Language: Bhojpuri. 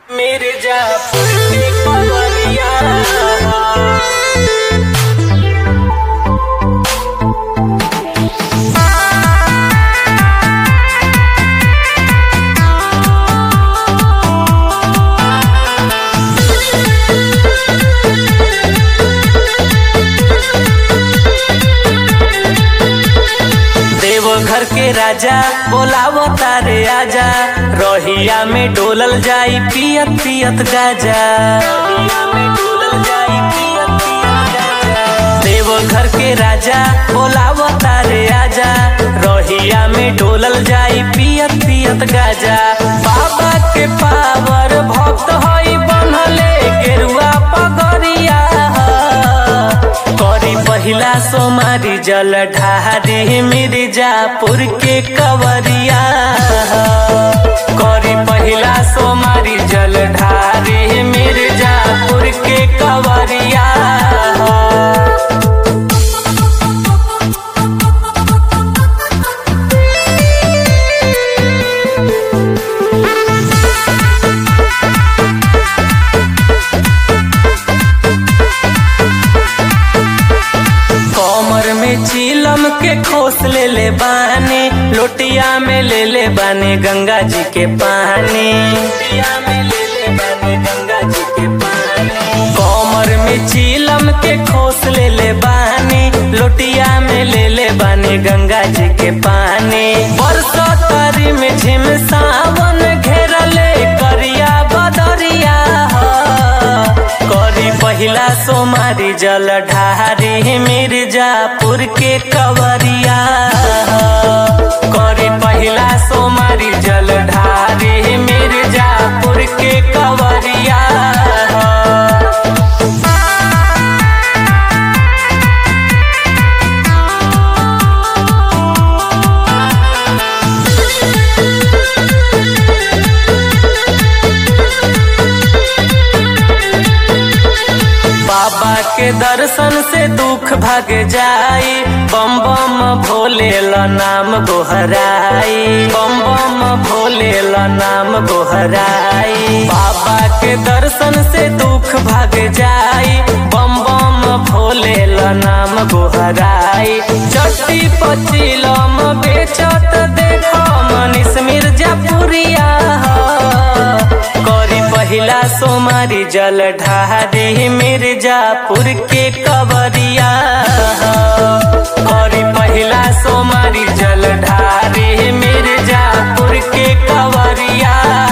मिर्जापुर के पवरिया देवघर के राजा बोलावो तारे आजा रोहिया में डोलल जाई पियत पियत गाजा रोहिया में डोलल जाई पियत पियत गाजा देवघर के राजा बोलावो तारे आजा रोहिया में डोलल जाई पियत पियत गाजा बाबा के पावर भक्त होई बनले गेरुआ पगरिया करी पहिला सोमारी जल ढारी मिर्जापुर के कवरिया करी पहिला सोमारी जल ढारी मिर्जापुर के कवरिया कमर में चीलम के खोस ले ले बानी लोटिया में ले ले बानी गंगा जी के पानी लोटिया में ले ले बानी गंगा जी के पानी कमर में चीलम के खोस ले ले बानी लोटिया में ले ले बानी गंगा जी के पानी बरसो तारी में झिम सावन घेरले करिया बदरिया करी पहिला सोमारी जल ढारी मिर्जापुर के कवरिया करी पहिला सोमारी जल ढारी मिर्जापुर के कवरिया बाबा के दर्शन से दुख भाग जाई बम बम भोले ला नाम गोहराई बम बम भोले ला नाम गोहराई बाबा के दर्शन से दुख भाग जाई बम बम भोले ला नाम गोहराई चट्टी पचिलम बेचत देखो मनीष मिर्जापुरिया करी पहिला सोमारी जल ढारी मिर्जापुर के कवरिया करी पहिला सोमारी जल ढारी मिर्जापुर के कवरिया